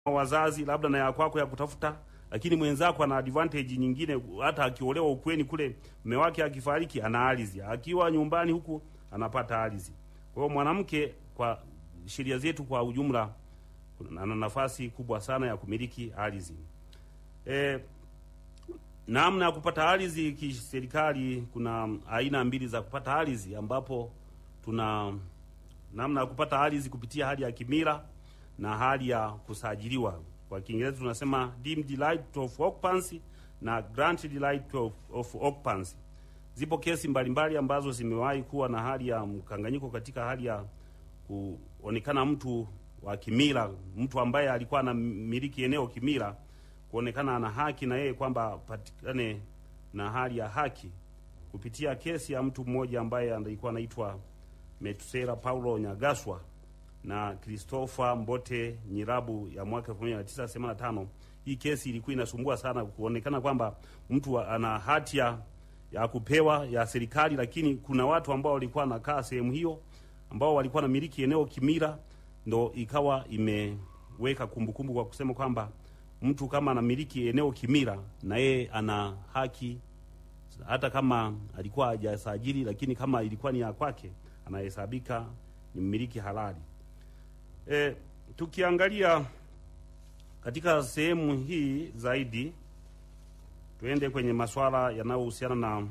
wazazi labda na ya kwako ya kutafuta, lakini mwenzako ana advantage nyingine. Hata akiolewa ukweni kule, mume wake akifariki ana ardhi, akiwa nyumbani huku anapata ardhi. Kwa hiyo mwanamke, kwa sheria zetu kwa ujumla, ana nafasi kubwa sana ya kumiliki ardhi. E, namna ya kupata ardhi kiserikali, kuna aina mbili za kupata ardhi, ambapo tuna namna ya kupata ardhi kupitia hali ya kimila na hali ya kusajiliwa. Kwa Kiingereza tunasema deemed right of occupancy na granted right of, of occupancy. Zipo kesi mbalimbali ambazo zimewahi kuwa na hali ya mkanganyiko katika hali ya kuonekana mtu wa kimila, mtu ambaye alikuwa anamiliki eneo kimila, kuonekana ana haki na yeye kwamba patikane na hali ya haki kupitia kesi ya mtu mmoja ambaye alikuwa anaitwa Metusela Paulo Nyagaswa na Christopher Mbote Nyirabu ya mwaka 1985. Hii kesi ilikuwa inasumbua sana, kuonekana kwamba mtu ana hatia ya kupewa ya serikali, lakini kuna watu ambao walikuwa wanakaa sehemu hiyo ambao walikuwa na miliki eneo kimila, ndo ikawa imeweka kumbukumbu kwa kusema kwamba mtu kama anamiliki eneo kimila na yeye ana haki hata kama alikuwa hajasajili, lakini kama ilikuwa ni ya kwake anahesabika ni mmiliki halali. E, tukiangalia katika sehemu hii zaidi, tuende kwenye masuala yanayohusiana na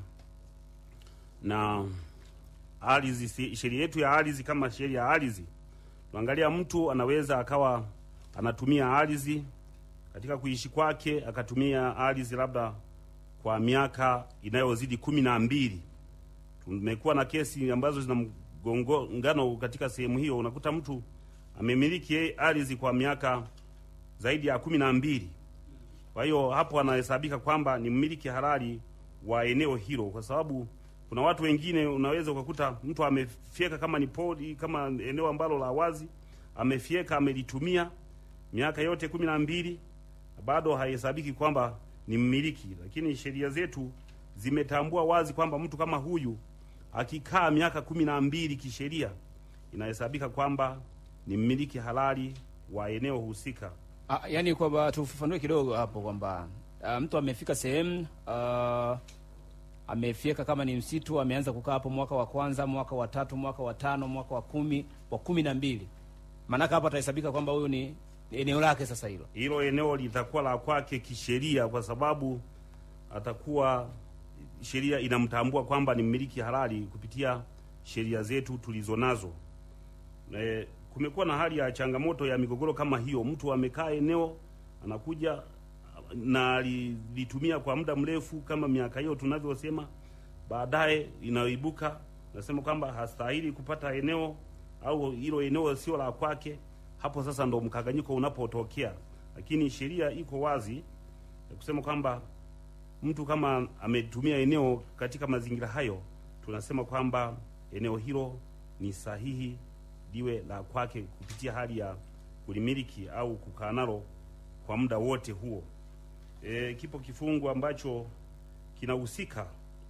na ardhi. Sheria yetu ya ardhi, kama sheria ya ardhi, tuangalia mtu anaweza akawa anatumia ardhi katika kuishi kwake, akatumia ardhi labda kwa miaka inayozidi kumi na mbili. Tumekuwa na kesi ambazo zina mgongano katika sehemu hiyo, unakuta mtu amemiliki ardhi kwa miaka zaidi ya kumi na mbili. Kwa hiyo hapo anahesabika kwamba ni mmiliki halali wa eneo hilo, kwa sababu kuna watu wengine unaweza ukakuta mtu amefyeka kama ni pori, kama eneo ambalo la wazi, amefyeka amelitumia miaka yote kumi na mbili, bado hahesabiki kwamba ni mmiliki. Lakini sheria zetu zimetambua wazi kwamba mtu kama huyu akikaa miaka kumi na mbili kisheria inahesabika kwamba ni mmiliki halali wa eneo husika. Ah, yani kwamba tufafanue kidogo hapo kwamba ah, mtu amefika sehemu ah, amefyeka kama ni msitu, ameanza kukaa hapo mwaka wa kwanza, mwaka wa tatu, mwaka wa tano, mwaka wa kumi, wa kumi na mbili, maanake hapo atahesabika kwamba huyu ni ni eneo lake. Sasa hilo Hilo eneo litakuwa la kwake kisheria, kwa sababu atakuwa sheria inamtambua kwamba ni mmiliki halali kupitia sheria zetu tulizo nazo. E, kumekuwa na hali ya changamoto ya migogoro kama hiyo. Mtu amekaa eneo anakuja na alitumia kwa muda mrefu kama miaka hiyo tunavyosema, baadaye inayoibuka nasema kwamba hastahili kupata eneo au hilo eneo sio la kwake. Hapo sasa ndo mkanganyiko unapotokea, lakini sheria iko wazi ya kusema kwamba mtu kama ametumia eneo katika mazingira hayo, tunasema kwamba eneo hilo ni sahihi liwe la kwake kupitia hali ya kulimiliki au kukaa nalo kwa muda wote huo. E, kipo kifungu ambacho kinahusika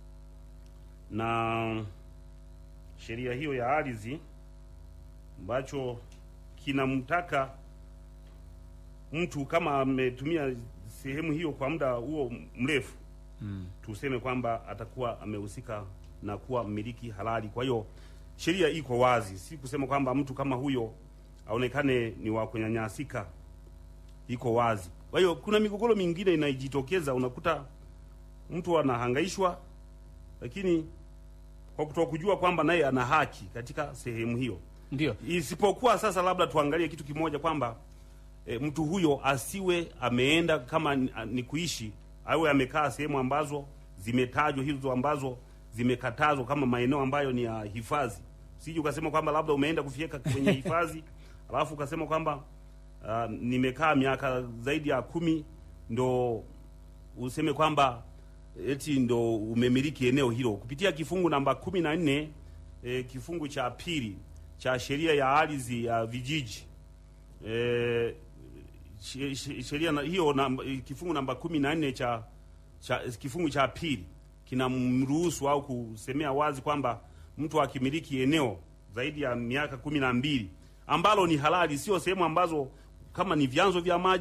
na sheria hiyo ya ardhi ambacho kinamtaka mtu kama ametumia sehemu hiyo kwa muda huo mrefu mm. tuseme kwamba atakuwa amehusika na kuwa mmiliki halali. Kwa hiyo sheria iko wazi, si kusema kwamba mtu kama huyo aonekane ni wa kunyanyasika, iko wazi. Kwa hiyo kuna migogoro mingine inajitokeza, unakuta mtu anahangaishwa, lakini kwa kutokujua kwamba naye ana haki katika sehemu hiyo. Ndio Isipokuwa sasa, labda tuangalie kitu kimoja kwamba e, mtu huyo asiwe ameenda kama ni, ni kuishi awe amekaa sehemu ambazo zimetajwa hizo ambazo zimekatazwa kama maeneo ambayo ni ya hifadhi. Usije ukasema kwamba labda umeenda kufyeka kwenye hifadhi alafu ukasema kwamba uh, nimekaa miaka zaidi ya kumi ndo useme kwamba eti ndo umemiliki eneo hilo kupitia kifungu namba kumi na nne e, kifungu cha pili cha sheria ya ardhi ya vijiji e, she- she- sheria na- hiyo namba, kifungu namba kumi na nne cha, cha kifungu cha pili kinamruhusu au kusemea wazi kwamba mtu akimiliki eneo zaidi ya miaka kumi na mbili ambalo ni halali, sio sehemu ambazo kama ni vyanzo vya maji